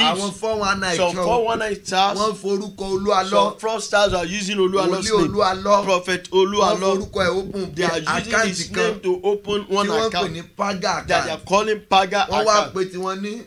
àwọn thieves four one nine some kan four one nine stars wọ́n forúkọ olúwa lọ some fraudsters are using oluwalo's wòlíì name olúwa lọ prophet wọ́n oluwalo forúkọ ẹ̀ open they are using àkáǹtì his kan name to open tí one wọ́n pè account ní paga that they are account calling paga wọ́n wá account pé tiwọn ní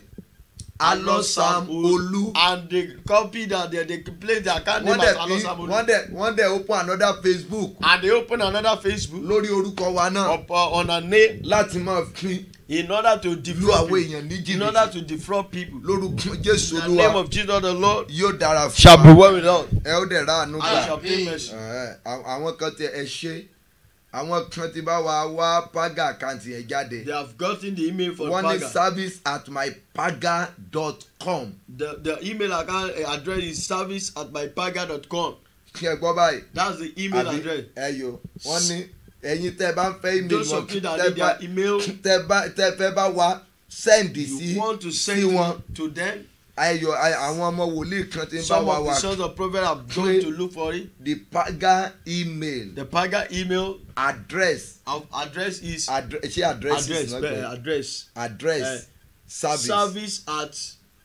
alosam olú and they copy that they they place their account wọ́n name as dẹ̀ fi alosam olu wọ́n dẹ̀ wọ́n dẹ̀ open another facebook and they open another facebook lórí orúkọ wa náà up uh, on a name láti máa fi in order to lu defraud àwọn people èèyàn ní in order jìbìtì to defraud people lórúkọ jésù in the name olúwa of jesus the lord yóò dára fún shall be wa well with us ẹ ó dẹ̀ ra àánú and gbà shall obtain mercy Ẹ̀hẹ́, àwọn- àwọn kan tẹ ẹ ṣe àwọn kan ti bá wa wá paga àkáǹtì yẹn jáde they have gotten the email for wọ́n ní paga service at mypaga dot com the the email account uh, address is service at mypaga.com kí ẹ gbọ́ báyìí that's the email àbí address ẹ yo wọ́n ní ẹ̀yin tẹ́ bá ń fẹ́ email those wọn of you that tẹ́ need bá their email tẹ́ bá tẹ́ fẹ́ bá wa send sí you want to send sí to, wọn. to them ayọ̀ ay- àwọn ọmọ wòlíì kan ti ń bá some wa of wá the sons of prophet have Pray. gone to look for it the paga email the paga email address of address is address ṣé address address is not bẹ́ẹ̀ good address address eh, service service at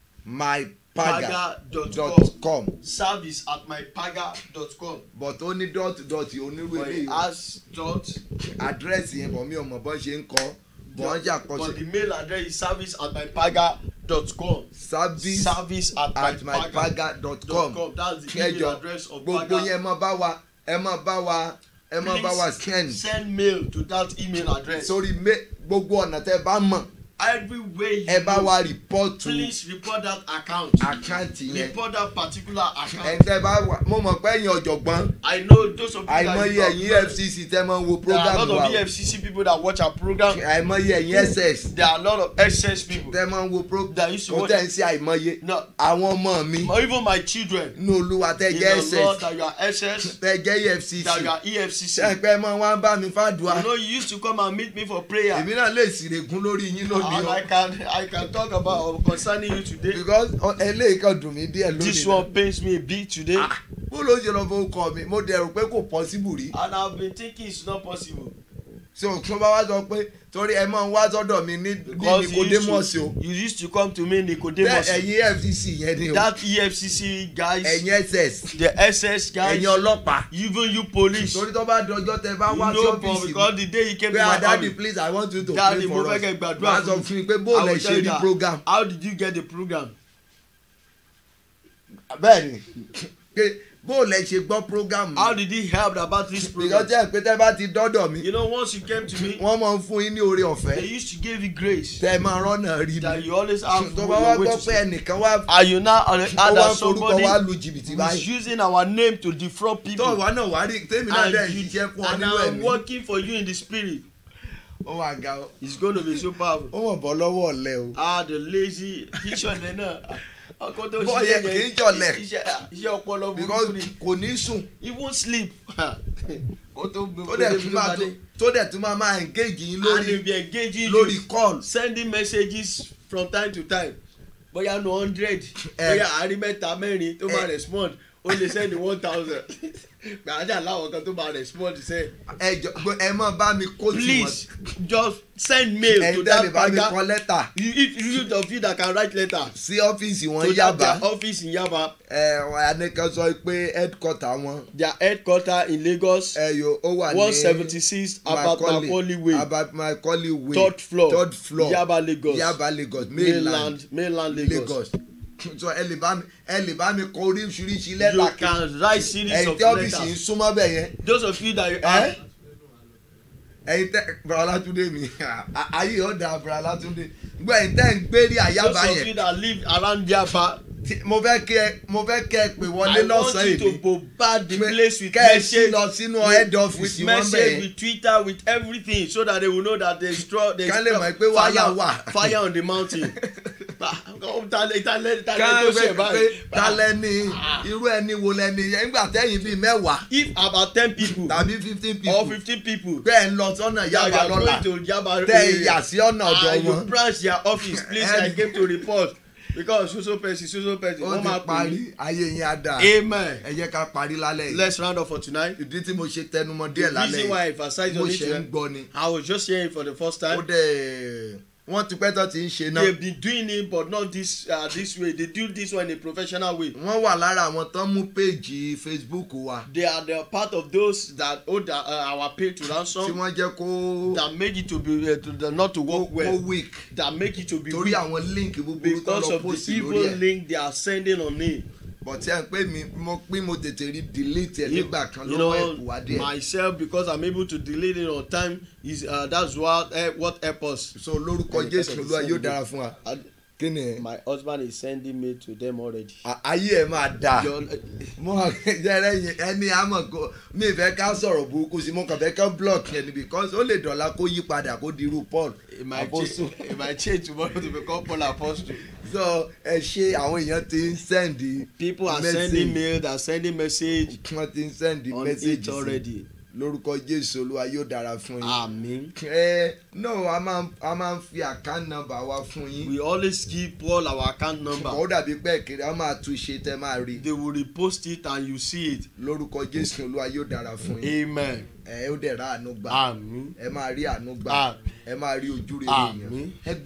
mypaga paga.com dot com service at mypaga.com but ó ní dot dot onírú but eléyìí it has dot address yẹn bọ̀ mi ò mọ̀ bọ́n ṣe ń kọ́ bọ́n ṣe but the àkọsí mail address is service at mypaga.com service service at, at mypaga.com mypaga dot com that's the Kẹjọ, email address of gbogbo paga yẹn ẹ máa bá wa ẹ máa bá wa ẹ máa bá wa send send mail to that email address sórí me- gbogbo ọ̀nà tẹ́ bá mọ̀ every way you ẹ bá know, wa report to please report that account àkáǹtì yẹn report that particular account ẹ̀ tẹ́ bá wà mo mọ̀ pé ẹ̀yin ọ̀jọ̀gbọ́n i know those of you àìmọye that ẹ̀yin you efcc tẹ́ máa ń wo there are a program lot wa of efcc people that watch our program àìmọye ẹ̀yin ss there are a lot of ss people tẹ́ máa ń wo program that used to kò watch tẹ́ ń ṣe àìmọye no àwọn ọmọ mi even my children ní olúwa tẹ́ in jẹ́ the law ss that you are ss tẹ́ jẹ́ efcc that you are efcc ṣẹ́pẹ́ mọ́ wá ń bá mi fàdùà you know you used to come and meet me for prayer èmi náà lè sìrègùn lórí yín lónìí and o i can i can talk about or concerning you today because ọ- eléyìí kan dùn mí díẹ̀ this lónìí one pains me a bit today náà. bó ló ṣe lọ fowó kọ mi mo dẹrù pé kò possible rí and i have been thinking it's not possible ṣé òkun bá wá sọ pé torí ẹ máa ń wá sọ́dọ̀ mi ní ní because you nicodemus used o to you used to come to me tẹ nicodemus ẹ̀yin fcc yẹn ni o that efcc guys ẹ̀yin ss the ss guys ẹ̀yin ọlọ́pàá even you police torí tó bá dọjọ́ tẹ bá you wá sí know but ọ́fíìsì mi because the day you came pé to my adadi family please i want you to Daddy, pray mo for fẹ́ us kẹ́ gbàdúrà wàá sọ fún fún mi pé bó I lẹ will tell ṣe you rí that. program how did you get the program bẹ́ẹ̀ni pé bó lẹ ṣe gbọ́ program how did he help about this program because ẹ pé tẹ bá ti dọ́dọ̀ mi you know once you came to me wọ́n máa ń fún yín ní oore they ọ̀fẹ́ used to give you grace tẹ máa rọ́nà rí that ni you always have tó bá wá your way gbọ́ to pé say ẹnìkan wá and you now uh, ó add wá that ń forúkọ somebody wá lu jìbìtì who is báyìí using our name to defraud tó people wà náà wá rí tèmi náà and dẹ̀ you ṣiṣẹ́ fún ọ and nínú i'm ẹ̀mí working for you in the spirit ó wà ga ọ it's going to be so powerful ó mọ̀ bọ́ lọ́wọ́ ọ̀lẹ́ o ah the lazy kíṣọ̀lẹ̀ náà ọkọ tó Bọ́ yẹ kì í jọ̀lẹ̀. iṣẹ́ iṣẹ́ ọpọlọ because burúkú ni kò ní sùn he won't sleep kó tó tó dẹ̀ tún máa tó tó dẹ̀ tún máa máa engage yín and he lórí be engaging lórí you call sending messages from time to time bóyá no hundred Eh. bóyá àárín mẹ́ta mẹ́rin tó máa Eh. respond ó lè send one thousand gbàdájà láwọn kan tó máa respond sẹ́ ẹ jọ ẹ mọ̀ bá mi kó tì wọ́n please just send mail to ẹ̀yin tẹ́lẹ̀ that bá mi paga kọ lẹ́tà you if you of you that can write letter sí ọ́fíìsì wọn to that yábà their office in yaba ẹ anìkan sọ pé headquarter wọn their headquarter in lagos ẹ yo ó wà ní one seventy six about macaulay way about macaulay way third floor third floor yaba lagos yaba lagos mainland mainland mainland lagos, lagos so ẹ lè bá mi ẹ lè bá mi kọ oríṣiríṣi you lẹ́tà can write series ẹ̀yin of tí ọ́fíìsì yìí letters súnmọ́ bẹ̀ yẹn those of you that you ẹ have ẹ̀yin tẹ bàrà látúndé mi ayé ọ̀dà bàrà látúndé gbọ́ ẹ̀yin tẹ́ ń gbérí àyàbá those of you yẹn that live around yaba tí- mo fẹ́ kí ẹ mo fẹ́ kí ẹ pè wọlé i want lọ́sàn-án you to yìí bombard the place with kẹ́ ẹ sí message lọ sínú with- head office with wọn bẹ̀ message yẹn with twitter with everything so that they will know that there is stro there is Kán lè mọ̀ pé wàhálà wà. fire on the mountain talẹ talẹ talẹ ká tó ṣe fẹ́ pé báyìí talẹ́ ni irú ẹni wo lẹni yẹn nígbà tẹ́yìn bíi mẹ́wàá if about ten people tàbí fifteen or people fifteen people pé ẹ̀ ń lọ sọ́nà that yàbá you lọ́la are going to yaba tẹ́ ẹ yà sí ọ̀nà ọ̀dọ̀ and you wọn branch their office please i And- came to report because so so person so so person ó wọ́n ti máa pè parí mí ayé yẹn á dà amen ẹ jẹ́ ká parí lálẹ́ yìí let's round up for tonight ìdí tí mo ṣe tẹnumọ́ the díẹ̀ lálẹ́ reason why i yìí emphasize mo on ṣe ń it gbọ́ ni i was just hearing for the first ó time dẹ̀ wọ́n ti pẹ́ tó ti ń ṣe náà They've been doing it but not this uh, this way. They do this one in a professional way. wọ́n wà lára àwọn tó ń mú péèjì facebook wa They are the part of those that hold the, uh, our pay to tí ransom wọ́n jẹ́ kó that make it to be uh, to the, not to kó work kó well. weak That make it to be torí weak àwọn link búburú tó because lọ of post the lórí evil ẹ̀ link they are sending on it. but tí ẹ ń pè mí mo pín mo tètè rí delete ẹ̀ You- nígbà kan you lọ́wọ́ know ẹ̀kú wa díẹ̀ myself because i'm able to delete it on time is uh, that's what uh, what help us. so lórúkọ And jésù because of olúwa the yóò same dára fún wa And kí ni ẹ̀ my husband is sending me to them already. À- ayé ẹ̀ máa dáa Your- mo jẹrẹ yẹn ẹni àmọ̀ kó mi fẹ́ ká sọ̀rọ̀ burúkú sí mo kàn fẹ́ ká block yẹn ni because ó lè dọ̀la kó yí padà kó di irú paul it might Apostle. change it might change tomorrow to become paul apostle. so ẹ ṣe àwọn èèyàn ti ń send people are message. sending mail they are sending message wọ́n ti ń send on message it sí already. lórúkọ jésù olúwa yóò dára fún yín. amen. ẹ no a máa ń- a máa ń fi account number wa fún yín we always give paul our account number. ó dàbí pé kiri a máa tún ṣe tẹ máa rí they will repost it and you see it. lórúkọ jésù olúwa yóò dára fún yín amen. ẹ ó dẹ̀ ra àánú gbà amen. ẹ máa rí àánú gbà Àmín. ẹ máa rí ojú rere èèyàn Àmín. ẹ